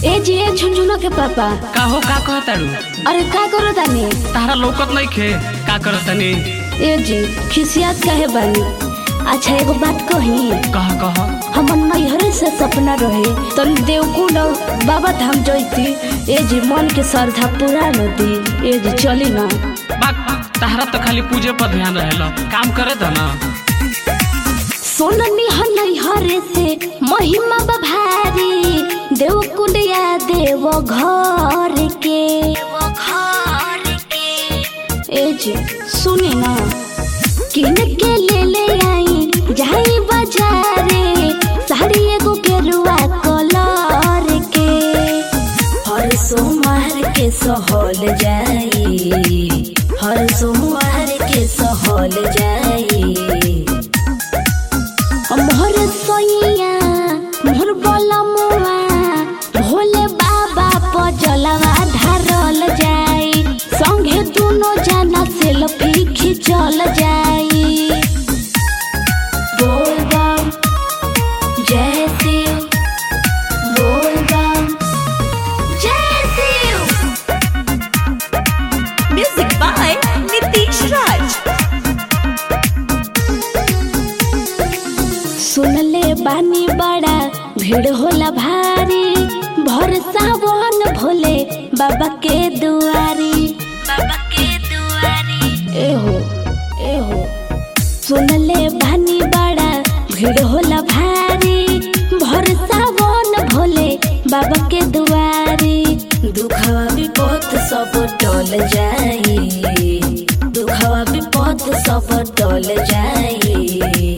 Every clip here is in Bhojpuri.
ए जी ए झुनझुना के पापा का हो का कहतारू अरे का करो तानी तारा लौकत नहीं खे का करतानी ए जी खिसियात काहे बानी अच्छा एगो बात कही कह कह हमर नैहरे से सपना रहे तन देवकुंड बाबा धाम जैती ए जी मन के श्रद्धा पूरा नदी ए जी चली ना बात तारा तो खाली पूजे पर ध्यान रहेला काम करे था ना सोननी ह नैहरे से महिमा बभारी देवकुंड या देव घर के ए जी सुनी ना किन के ले ले आई जाई बाजारे साड़ी एगो गेरुआ कलर के हर सोमवार के सहल जाई हर सोमवार के सहल जाई मोहर सोइया मोहर बलमुआ भोले बाबा पर जलवा ढारल जाई संगे दुनो जना सेल्फी खिंचल जाई बोल बम जय शिव बोल बम जय Shiv Music by Nitish Raj. सुनले बानी बड़ा भीड़ होला भारी भर सावन भोले बाबा के दुआरी बाबा के दुआरी एहो एहो सुनले बानी बड़ा भीड़ होला भारी भर सावन भोले बाबा के दुआरी दुखवा विपद सब टल जाई दुखवा विपद सब टल जाई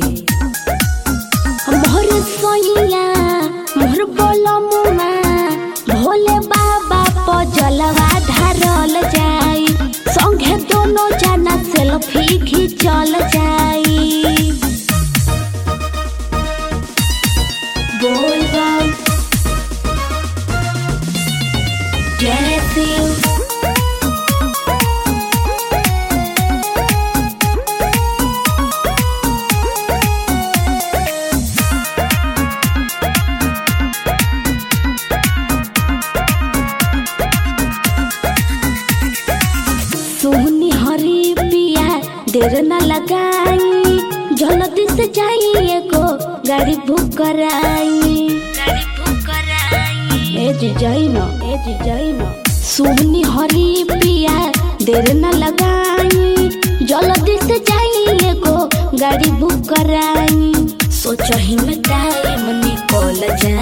मोहर सोइया मोहर बोलमुआ भोले बाबा पर जलवा ढारल जाई संगे दोनों जना सेल्फी खिंचल जाई बोल बम जय शिव सोहनी हरी पिया देर न लगाई जल्दी से जाई एगो गाड़ी बुक कराई ए जी जाई न ए जी जाई न सोहनी हरी पिया देर न लगाई जल्दी से जाई एगो गाड़ी बुक कराई सोचही में टाइम निकल जाई